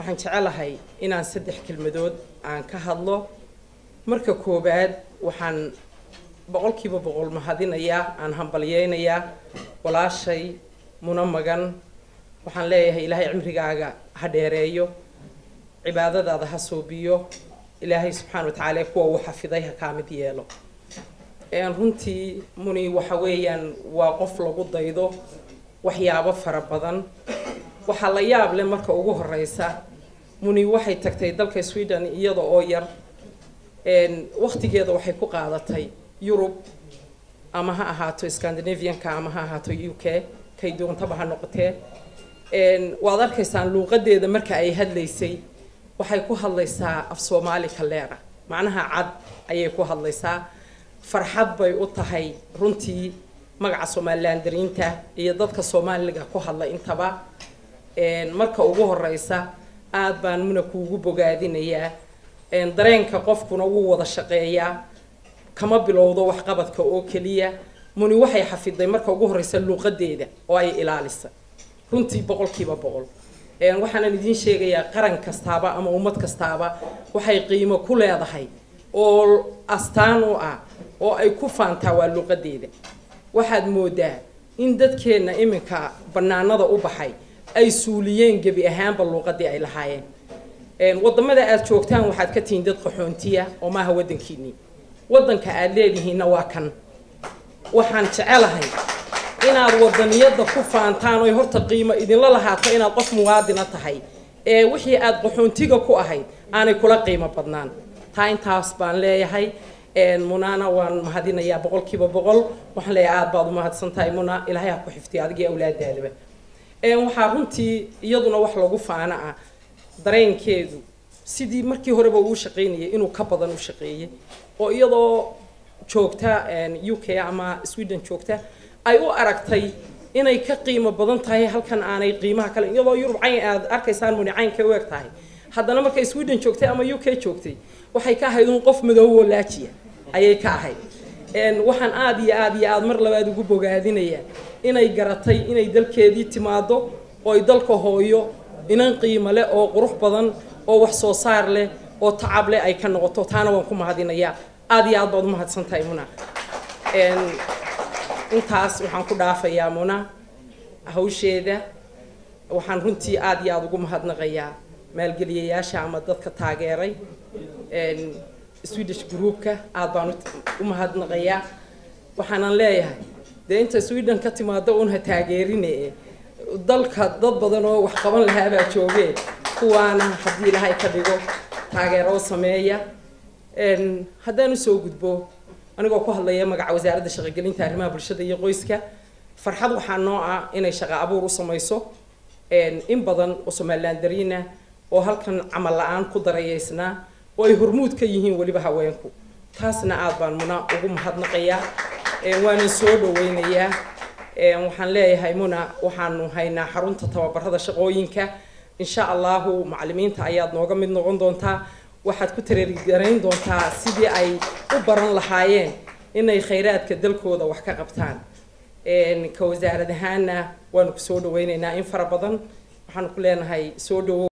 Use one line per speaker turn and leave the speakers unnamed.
waxaan jecelahay inaan saddex kelmadood aan ka hadlo marka koowaad waxaan boqolkiiba boqol mahadinayaa aan hambalyeynayaa walaashay muna magan waxaan leeyahay ilaahay cimrigaaga ha dheereeyo cibaadadaada ha soobiyo ilaahay subxaana wa tacaala kuwa uu xafiday ha kaa mid yeelo runtii muni waxa weeyaan waa qof lagu daydo waxyaabo fara badan waxaa la yaab leh marka ugu horeysa muni waxay tagtay dalka sweden iyada oo yar waktigeeda waxay ku qaadatay yurub ama ha ahaato scandinavianka ama ha ahaato u k kay doontaba ha noqotee waad arkaysaan luuqadeeda marka ay hadlaysay waxay ku hadlaysaa af soomaali kaleera macnaha cad ayay ku hadlaysaa farxad bay u tahay runtii magaca somalilan dariinta iyo dadka soomaaliga ku hadla intaba marka ugu horeysa aad baan muna kuugu bogaadinayaa dareenka qofkuna wuu wada shaqeeyaa kama bilowdo waxqabadka oo keliya muni waxay xafiday marka ugu horeysa luuqadeeda oo ay ilaalisa runtii boqolkiiba boqol waxaanan idiin sheegayaa qaran kastaaba ama ummad kastaaba waxay qiimo ku leedahay oo astaan u ah oo ay ku faantaa waa luuqadeeda waxaad moodaa in dadkeenna iminka banaanada u baxay ay suuliyeen gebi ahaanba luuqadii ay lahaayeen wadamada aad joogtaan waxaad ka tihiin dad qaxoontiya oo maaha wadankiinii wadanka aad leedihiinna waa kan waxaan jecelahay inaad wadaniyada ku faantaan oy horta qiimo idinla lahaato inaad qof muwaadina tahay ee wixii aad qaxoontiga ku ahayd aanay kula qiimo badnaan taa intaas baan leeyahay munana waan mahadinayaa boqolkiiba boqol waxaan leeyahay aad baad umahadsan tahay muna ilaahay ha ku xifdiyo adigii awlaadaadaba waxaa runtii iyaduna wax lagu faana ah dareenkeedu sidii markii horeba uu shaqaynayay inuu ka badan u shaqeeyey oo iyadoo joogta u k ama sweden joogta ay u aragtay inay ka qiimo badan tahay halkan aanay qiimaha kale iyadoo yurub cayn aad arkaysaan muni cayn ka weeg tahay haddana markay sweden joogtay ama u k joogtay waxay ka ahayd un qof madoobo laajiya ayay ka ahayd waxaan aada iyo aada iyo aada mar labaad ugu bogaadinayaa inay garatay inay dalkeedii timaado ooy dalka hooyo inan qiimo leh oo qurux badan oo wax soo saar leh oo tacab leh ay ka noqoto taana waan ku mahadinayaa aada iyo aad baad umahadsan tahay muna intaas waxaan ku dhaafayaa muna hawsheeda waxaan runtii aada iyo aada ugu mahadnaqayaa maalgeliyayaasha ama dadka taageeray swedish groupka aada baan u mahadnaqayaa waxaanan leeyahay dee inta sweden ka timaado un ha taageerine dalka dad badan oo wax qaban lahaabaa joogee kuwaana haddii ilahay ka dhigo taageero sameeya haddaan usoo gudbo anigoo ku hadlaya magaca wasaaradda shaqogelinta arrimaha bulshada iyo qoyska farxad waxaa noo ah inay shaqo abuur u samayso in badan oo somalilan dariina oo halkan camal la-aan ku darayeysnaa oo ay hormuud ka yihiin weliba haweenku taasna aada baan muna ugu mahadnaqayaa waanan soo dhaweynayaa waxaan leeyahay muna waxaanu haynaa xarunta tababarada shaqooyinka insha allahu macalimiinta ayaad nooga mid noqon doontaa waxaad ku tareerigarayn doontaa sidii ay u baran lahaayeen inay khayraadka dalkooda wax ka qabtaan ka wasaarad ahaana waanu ku soo dhaweynaynaa in fara badan waxaanu ku leenahay soo dhawo